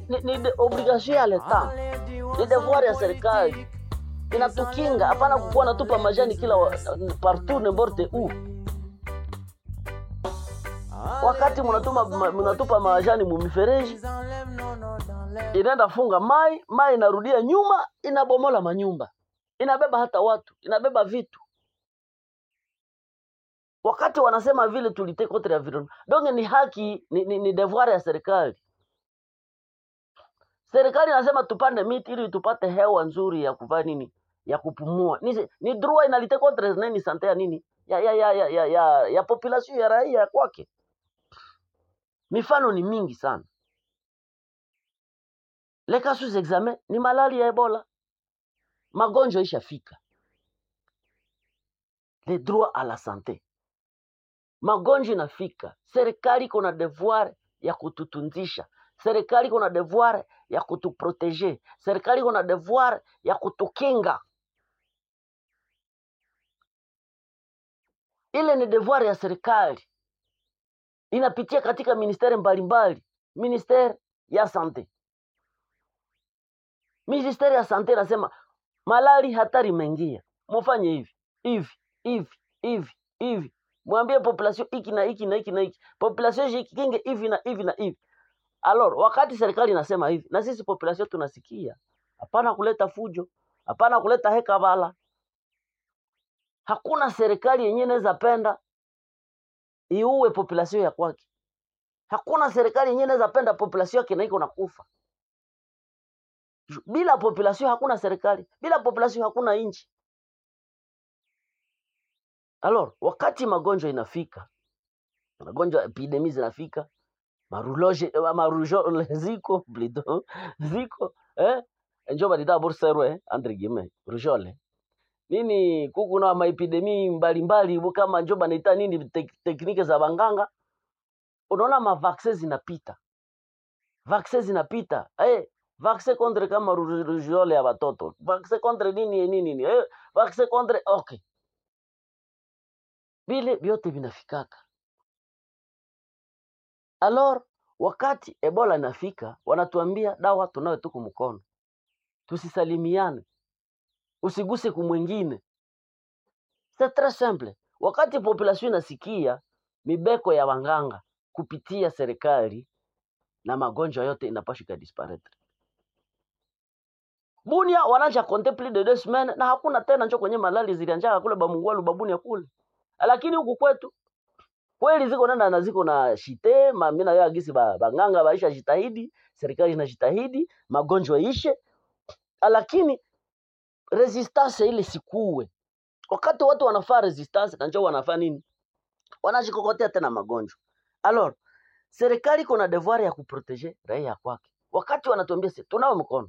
ni, ni de- obligation ya leta, ni devoir ya serikali inatukinga, hapana kukuwa natupa majani kila wa- partout n'importe où. Wakati mnatuma ma- mnatupa majani mumifereji, inaenda funga mai, mai inarudia nyuma, inabomola manyumba, inabeba hata watu, inabeba vitu. Wakati wanasema vile tulite contre environnement, donc ni haki, ni, ni, ni devoir ya serikali. Serikali inasema tupande miti ili tupate hewa nzuri ya kuvaa nini, ya kupumua. Ni, ni droit inalite contre nini sante ya nini ya ya ya ya ya, ya, ya population ya raia kwake. Mifano ni mingi sana. Les cas sous examen ni malali ya Ebola, magonjwa ishafika. Le droit à la santé, magonjwa inafika. Serikali iko na devoir ya kututunzisha, serikali iko na devoir ya kutuprotege, serikali iko na devoir ya kutukinga. Ile ni devoir ya serikali, inapitia katika ministeri mbalimbali, ministeri ya sante. Ministeri ya sante inasema malali hatari imeingia, mufanye hivi hivi hivi hivi hivi, mwambie population hiki na hiki na hiki na hiki, population jikinge hivi na hivi na hivi. Alors, wakati serikali inasema hivi, na sisi population tunasikia, hapana kuleta fujo, hapana kuleta heka bala. Hakuna serikali yenyewe inaweza penda iue population ya kwake. Hakuna serikali yenyewe inaweza penda population yake na iko nakufa. Ju- Bila population hakuna serikali, bila population hakuna nchi. Alors, wakati magonjwa inafika, magonjwa epidemi zinafika, maruloje eh, marujole ziko plutôt ziko eh njo balita burserwe entre guillemets rujole nini kuku na maepidemi mbalimbali bu kama njo banaita nini tek, teknike za banganga unaona mavaksin zinapita vaksin zinapita eh vaksin contre kama ru- rujole ya watoto vaksin contre nini nini nini eh vaksin contre okay vile vyote vinafikaka alors wakati ebola inafika wanatuambia dawa tunayo tuku mkono tusisalimiane usiguse kumwingine c'est très simple wakati population inasikia mibeko ya wanganga kupitia serikali na magonjwa yote inapashwa ikadisparaître bunia wanaja compter plus de deux semaines na hakuna tena njo kwenye malali zilianjaka kule bamungwalu babunia kule lakini huku kwetu kweli ziko nenda na ziko na shite ma- mi nayo agisi ba- banganga baisha jitahidi serikali inajitahidi magonjwa ishe lakini resistance ile sikuwe wakati watu wanafaa resistance na njoo wanafaa nini wanajikokotea tena magonjwa alors serikali iko na devoir ya kuprotege raia kwake wakati wanatuambia si tunawe mkono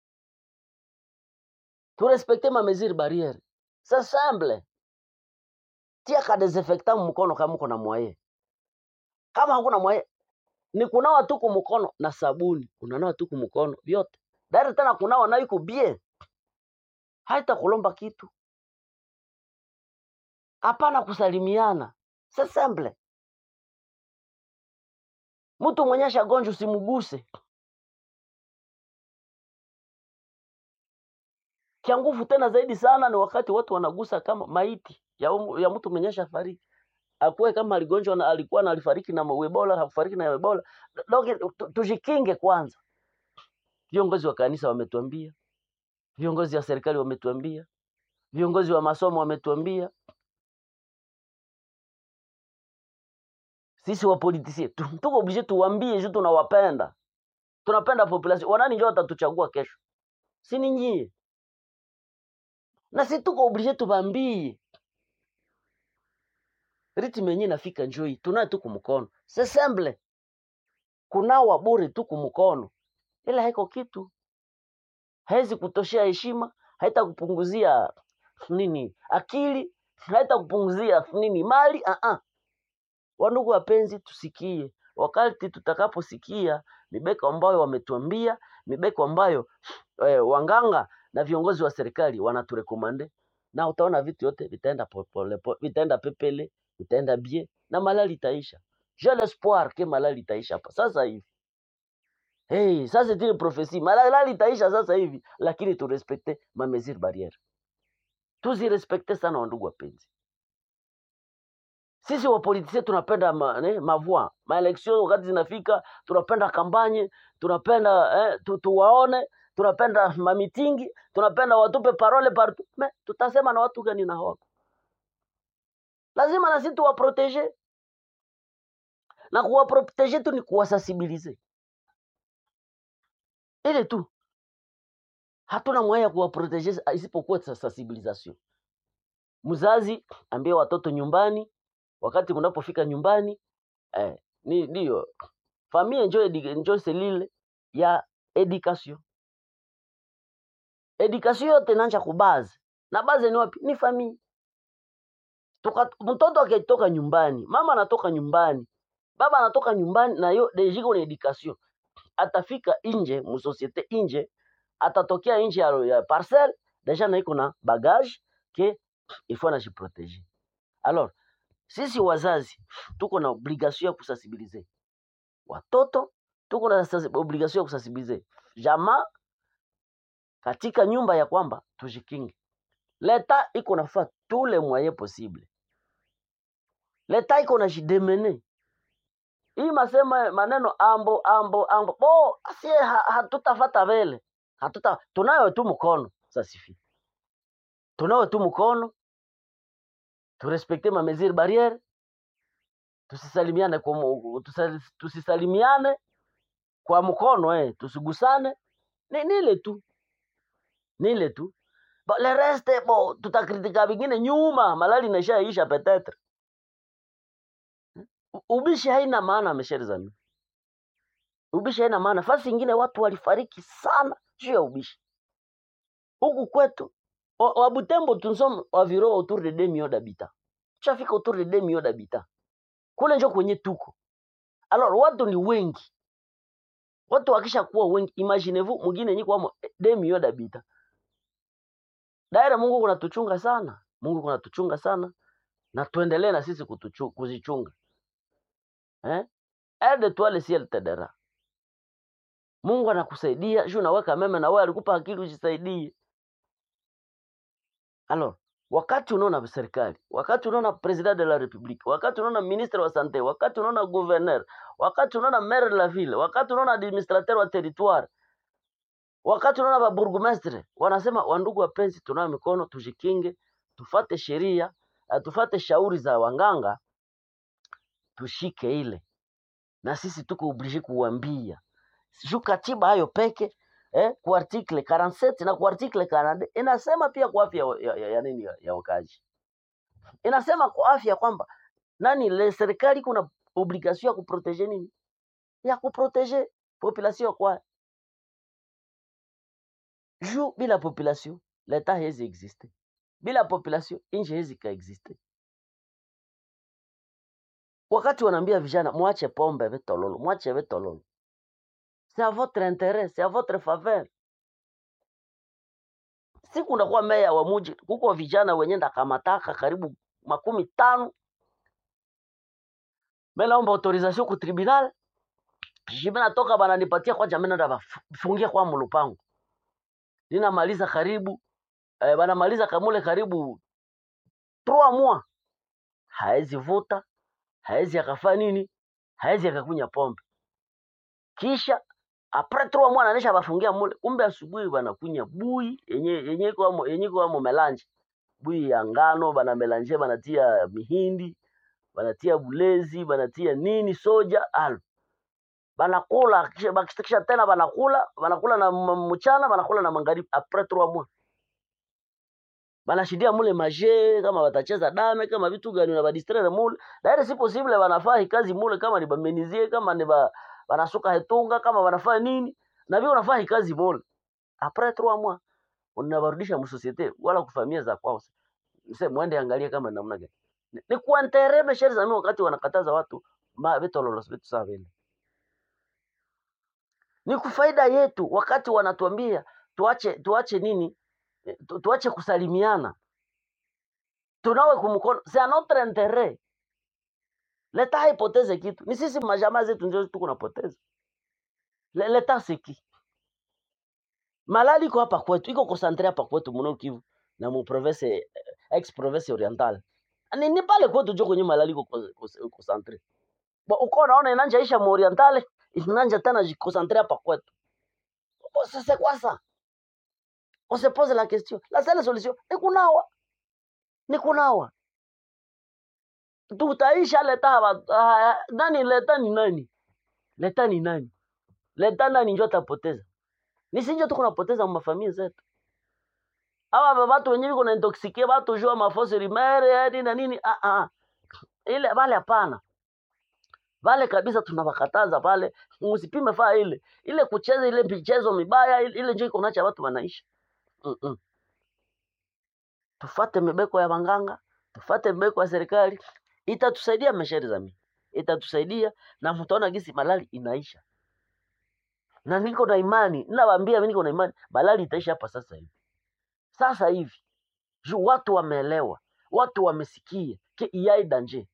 turespekte ma mesure barriere c'est simple tia ka desinfectant mkono kama uko na mwaye kama hakuna mwaye ni kunawa tu kumkono na sabuni unanawa tu kumkono vyote dari tena kunawa nayo iko bien haita kulomba kitu hapana kusalimiana c'est simple mtu mwenye ashagonjwa usimguse kia nguvu tena zaidi sana ni wakati watu wanagusa kama maiti ya, umu, ya mtu mwenye ashafariki akuwe kama aligonjwa na alikuwa na alifariki na ebola hakufariki na ebola donc tu- tujikinge kwanza viongozi wa kanisa wametuambia viongozi wa serikali wametuambia viongozi wa masomo wametuambia sisi wapolitisie tu- tuko oblige tuwambie juu tunawapenda tunapenda population wanani njo watatuchagua kesho si ni nyie na si tuko oblige tubambie ritme yenyewe inafika njoi tunaye tu kumkono c'est simple kunawa bure tu kumkono ila haiko kitu haizi kutoshea heshima haita kupunguzia nini akili haita kupunguzia nini mali uh -uh. wandugu wapenzi tusikie wakati tutakaposikia mibeko ambayo wametuambia mibeko ambayo eh, wanganga na viongozi wa serikali wanaturekomande na utaona vitu yote vitaenda popole, po- vitaenda pepele vitaenda bie na malali itaisha j'ai l'espoir ke malali itaisha hapa sasa hivi hey, sasa tini profesi malali itaisha sasa hivi lakini turespekte mamesure barriere tuzirespekte sana wandugu wapenzi sisi wapolitisia tunapenda ma, ne, mavua maeleksio wakati zinafika tunapenda kampanye tunapenda eh, tu, tuwaone tunapenda mamitingi tunapenda watupe parole partout me tutasema na watu gani na hawako lazima na sisi tuwaprotege na kuwaprotege tu ni kuwasensibilize ile tu hatuna mwaya ya kuwaprotege isipokuwa sa- sensibilisation mzazi ambie watoto nyumbani wakati kunapofika nyumbani eh, ni ndiyo famille njo edi- njo selile ya education education yote inaanza kubaze na baze ni wapi ni famille Tuka, mtoto akitoka nyumbani mama anatoka nyumbani baba anatoka nyumbani na yo deja iko na education atafika nje musosiete nje atatokea nje ya, ya parcelle deja na iko na bagage ke ifo anajiproteger alors sisi wazazi tuko na obligation ya kusensibiliser watoto tuko na sensi- obligation ya kusensibiliser jamaa katika nyumba ya kwamba tujikinge leta iko nafaa tous les moyens possible leta iko na jidemene hii masema maneno ambo ambo ambo bo asie ha, hatutafata vele hatuta tunayo tu mkono sasifi tunayo tu mkono turespekte ma mesure barriere tusisalimiane kwa mu- tusa- tusisalimiane kwa mkono eh tusigusane ni nile tu nile tu Ba, le reste bo tutakritika vingine nyuma malali inaishaisha petetre U- ubishi haina maana mesheri zami ubishi haina maana fasi ingine watu walifariki sana juu ya ubishi huku kwetu wa wa Butembo tunsom waviro autour de 2 millions d'habitants tushafika autour de 2 millions d'habitants kule njo kwenye tuko alors watu ni wengi watu wakisha kuwa wengi imaginez-vous mwingine nyiko wamo 2 millions d'habitants daira Mungu kunatuchunga sana Mungu kunatuchunga sana na tuendelee na sisi kutuchu, kuzichunga eh aide toi le ciel t'aidera Mungu anakusaidia juu naweka meme na wewe alikupa akili ujisaidie alors wakati unaona serikali wakati unaona president de la republique wakati unaona ministre wa sante wakati unaona gouverneur wakati unaona maire de la ville wakati unaona administrateur wa territoire wakati unaona baburgumestre wanasema wandugu wapenzi tunayo mikono tujikinge tufate sheria eh, tufate shauri za wanganga tushike ile na sisi tuko oblige kuwambia juu katiba hayo peke eh, kwa article 47 na kwa article 42 inasema pia kwa afya ya, ya, ya, nini ya, ya wakazi inasema kwa afya kwamba nani le serikali kuna obligation ya kuprotege nini ya kuprotege population kwa juu bila population leta hezi existe bila population nchi hezi ka existe wakati wanaambia vijana mwache pombe vitololo mwache vitololo c'est à votre intérêt c'est à votre faveur siku unakuwa meya wa muji kuko vijana wenye ndakamataka karibu makumi tano melaomba autorisation ku tribunal jimi natoka bananipatia kwa jamii nenda bafungia kwa mulupango ninamaliza karibu eh, banamaliza kamule karibu 3 mois haezi vuta haezi akafaa nini haezi akakunya pombe kisha apres 3 mois nanisha bafungia mule kumbe asubuhi banakunya bui yenye yenye iko amo yenye iko amo melange bui ya ngano bana melange banatia mihindi banatia bulezi banatia nini soja al banakula kisha bakisha tena banakula banakula na m- mchana banakula na magharibi apres 3 mois banashidia mule maje kama watacheza dame kama vitu gani na badistraire mule daire si possible banafaa hii kazi mule kama ni bamenizie kama ni ba banasuka hetunga kama banafaa nini na vile unafaa hii kazi mule apres 3 mois unabarudisha msosiete wala kufamia za kwao mse mwende angalie kama namna gani ni, ni kuanterebe sheri za mimi wakati wanakataza watu ma vitu lolos vitu sawa vile ni kufaida yetu wakati wanatuambia tuache tuache nini Eh, tu, tuache kusalimiana tunawe kumkono c'est à notre intérêt leta haipoteze kitu ni sisi majamaa zetu ndio tuko napoteza Le- leta siki malali iko hapa kwetu iko konsantre hapa kwetu muno kivu na mu province eh, ex province oriental ni, ni pale kwetu jo kwenye malali iko ko- ko- konsantre Ba- uko naona inanja isha mu orientale inanja tena jikonsantre hapa kwetu Uko sasa kwasa on se pose la question la seule solution ni kunawa ni kunawa tutaisha leta haba ah, nani leta ni nani leta ni nani leta nani njo atapoteza nisinjo tuko napoteza mafamilia zetu awa watu wenyewe kuna intoxike watu jua mafosi rimere yani na nini ah ah ile vale hapana vale kabisa tunawakataza pale msipime faa ile ile kucheza ile michezo mibaya ile, ile njo iko nacha watu wanaishi mm -mm. tufate mibeko ya wanganga tufate mibeko ya serikali itatusaidia mesheri za mimi itatusaidia na mtaona gisi malali inaisha na niko na imani ninawaambia mimi niko na imani malali itaisha hapa sasa hivi sasa hivi juu watu wameelewa watu wamesikia ke iyai danger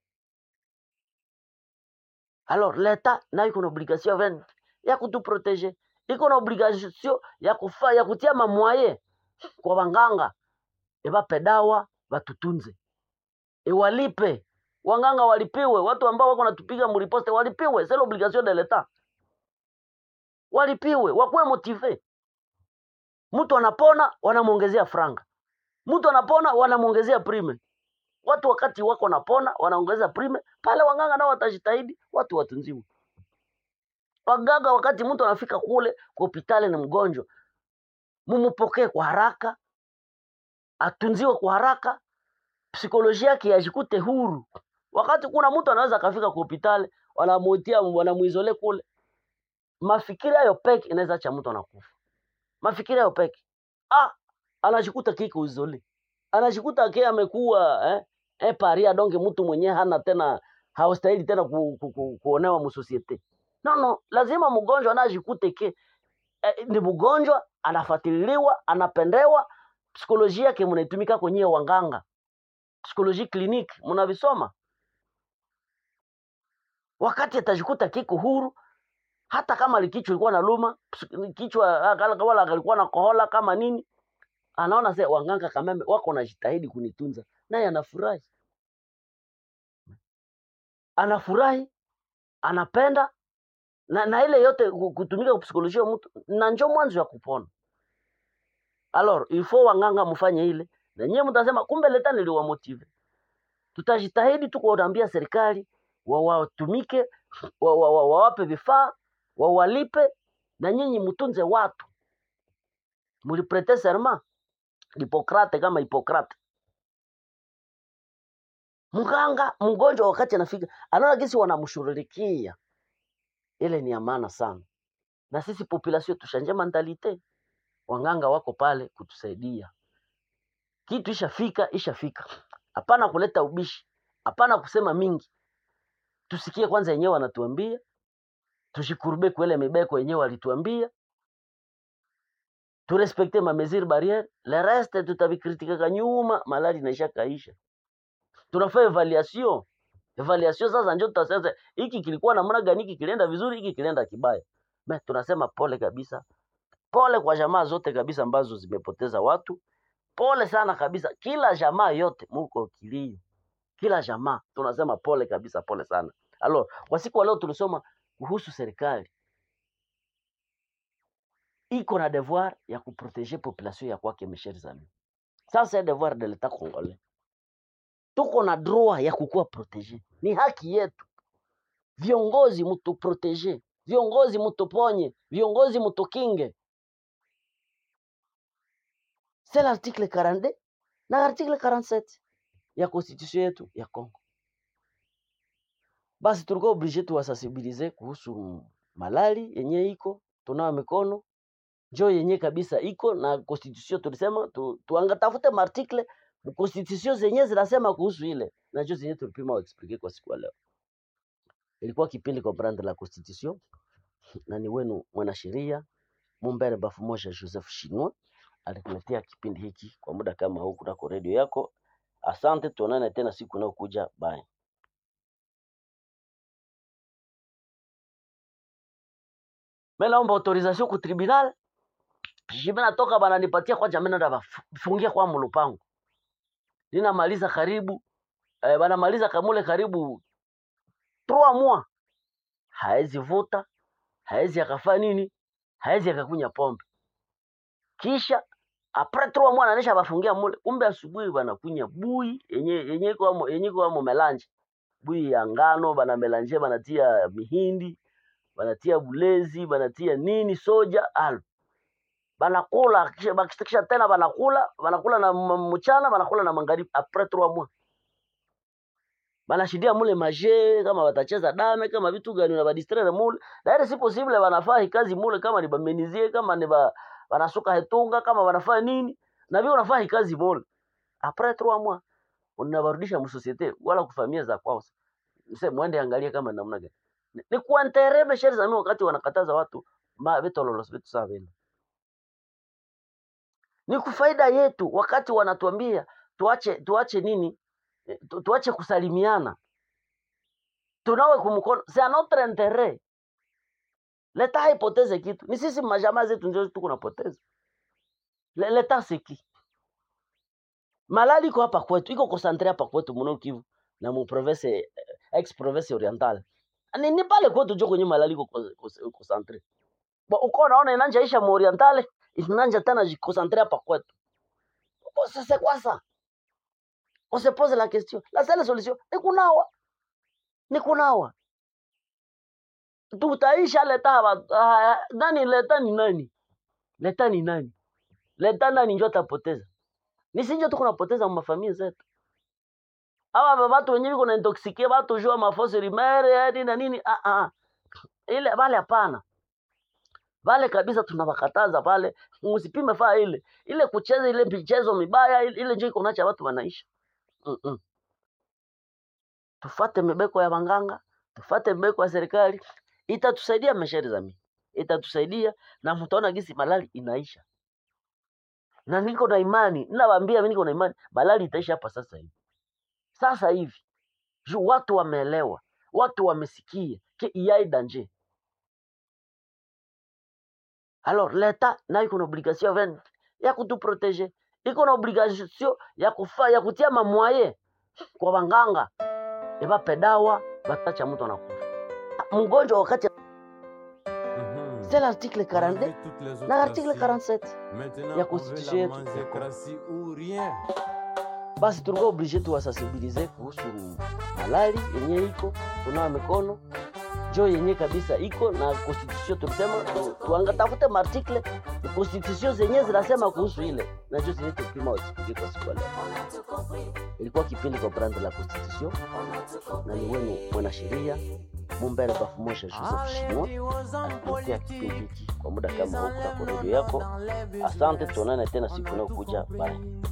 alors leta nayo iko na obligation ven ya kutuprotege iko na obligation ya kufa ya kutia mamwaye kwa wanganga ebape dawa batutunze ewalipe wanganga walipiwe watu ambao wako natupiga muriposte walipiwe c'est l'obligation de l'etat walipiwe wakuwe motive mtu anapona wanamwongezea franga mtu anapona wanamwongezea prime watu wakati wako napona wanaongeza prime pale wanganga nao watajitahidi watu watunziwe waganga wakati mtu anafika kule kwa hospitali ni mgonjwa mumupokee kwa haraka atunziwe kwa haraka psikolojia yake ajikute huru wakati kuna mtu anaweza akafika kwa hospitali wanamuitia wanamuizole kule mafikiri hayo peke inaweza acha mtu anakufa mafikiri hayo peke ah anajikuta kiko izole anajikuta ke amekuwa eh, eh paria donge mtu mwenyewe hana tena hawastahili tena ku, ku, ku, kuonewa musosiete no no lazima mgonjwa anajikute ke eh, ni mgonjwa anafuatiliwa anapendewa psikolojia yake mnaitumika kwenye wanganga psikoloji clinique mnavisoma wakati atajikuta kiko huru hata kama likichwa ilikuwa na luma ps- kichwa ah, kala- wala alikuwa na kohola kama nini anaona se wanganga kameme wako najitahidi kunitunza naye anafurahi anafurahi anapenda na, na ile yote ku- kutumika kupsikolojia mtu na njo mwanzo ya kupona alors il faut wanganga mfanye ile na nyewe mtasema kumbe leta niliwamotive tutajitahidi tu kuwaambia serikali wawatumike wa, wa, wa, wawape vifaa wawalipe na nyinyi mtunze watu muliprete serment Hipokrate kama Hipokrate. Mganga mgonjwa wakati anafika anaona gisi wanamshughulikia, ile ni ya maana sana. Na sisi population tushanje mentalite, wanganga wako pale kutusaidia. Kitu ishafika ishafika, hapana kuleta ubishi, hapana kusema mingi. Tusikie kwanza yenyewe wanatuambia, tushikurube kwele mibeko yenyewe walituambia, turespekte ma mesure barriere, le reste tutavikritikaka nyuma, malali inaisha kaisha. Tunafanya evaluation evaluation sasa ndio tutasema hiki kilikuwa namna gani, hiki kilienda vizuri, hiki kilienda kibaya. Me, tunasema pole kabisa, pole kwa jamaa zote kabisa ambazo zimepoteza watu, pole sana kabisa, kila jamaa yote muko kilio, kila jamaa tunasema pole kabisa, pole sana. Alors, kwa siku wa leo tulisoma kuhusu serikali iko na devoir ya kuproteger population ya kwake, mes chers amis. Ça c'est devoir de l'etat congolais. Tuko na droit ya kukuwa protege, ni haki yetu. Viongozi mutuprotege, viongozi mutuponye, viongozi mutukinge. C'est l'article 42 na article 47 ya constitution yetu ya Congo. Basi tulikuwa oblige tuwasensibilize kuhusu malali yenye iko tunawa mikono njo yenye kabisa iko na constitution, tulisema tu, tuanga tafute maartikle constitution zenye zinasema kuhusu ile na njo zenye tulipima explique kwa siku ya leo. Ilikuwa kipindi comprendre la constitution, na ni wenu mwanasheria Mumbere Bafu Moja Joseph Shinwa alikuletea kipindi hiki kwa muda kama huu kunako redio yako. Asante, tuonane tena siku inayokuja. Bye. mimi naomba autorisation ku tribunal jibe natoka bananipatia kwa jamii nenda bafungia kwa mulupango ninamaliza karibu eh, banamaliza kamule karibu 3 mois haezi vuta haezi akafaa nini haezi akakunya pombe kisha apres 3 mois ananisha bafungia mule kumbe asubuhi banakunya bui yenye yenye iko amo yenye iko amo melange bui ya ngano bana melange banatia mihindi banatia bulezi banatia nini soja al banakula kisha, bak- kisha tena banakula banakula na m- mchana banakula na magharibi apres 3 mois banashindia mule maje kama batacheza dame kama vitu gani na badistraire mule daire si possible banafaa hii kazi mule kama ni bamenizie kama ni ba, banasuka hetunga kama banafaa nini na vile unafaa hii kazi mule apres 3 mois unabarudisha msosiete wala kufamia za kwao mse mwende angalie kama namna gani ni, ni kuanterebe sheri za mimi wakati wanakataza watu ma vitu lolosi vitu sawa vile ni kufaida yetu wakati wanatuambia tuache tuache nini Eh, tu, tuache kusalimiana tunawe kumkono c'est à notre intérêt leta haipoteze kitu ni sisi majamaa zetu ndio tuko napoteza Le- leta siki malali iko hapa kwetu iko concentre hapa kwetu mno Kivu na mu province eh, ex province orientale ni, ni pale kwetu jo kwenye malali iko co- co- concentre Bo, uko naona inanja isha mu orientale inanja tena jiconcentre hapa kwetu Bo, sasa kwa ça on se pose la question la seule solution ni kunawa ni kunawa tutaisha leta hapa ah, nani leta ni nani leta ni nani leta nani njo atapoteza ni sinjo tuko napoteza mu mafamilia zetu awa watu wenyewe kuna intoxikie watu jua mafosi rimere nini na nini ah, ah. ile vale hapana vale kabisa tunawakataza pale msipime faa ile ile kucheza ile michezo mibaya ile, ile njo iko nacha watu wanaisha mm -mm. tufate mibeko ya wanganga tufate mibeko ya serikali itatusaidia mesheri za mimi itatusaidia na mtaona gisi malali inaisha na niko na imani ninawaambia mimi niko na imani malali itaisha hapa sasa hivi sasa hivi juu watu wameelewa watu wamesikia ke iyai danger alors leta nayo iko na obligation ya ven- ya kutuproteger iko na obligation ya kufa ya kutia mamwaye kwa wanganga ebape dawa batacha mtu anakufa mgonjwa wakati Mhm. c'est l'article 42 Malgré toutes les autres na l'article nations, 47 Maintenant, ya on veut constitution la yetu ya Congo. manzécratie ou rien. basi tulikuwa oblige tuwasensibilize kuhusu malali yenye iko tunawa mikono jo yenye kabisa iko na constitution tulisema tu- tuanga tafute maartikle constitution zenye zinasema kuhusu ile na jo zenye tupima wasipige kwa siku ya leo ilikuwa kipindi comprendre la constitution na ni wenu mwanasheria mumbere bafumosha joseph shimo alikuletea kipindi hiki kwa muda kama huku na kwa redio yako asante tuonane tena siku inayokuja bye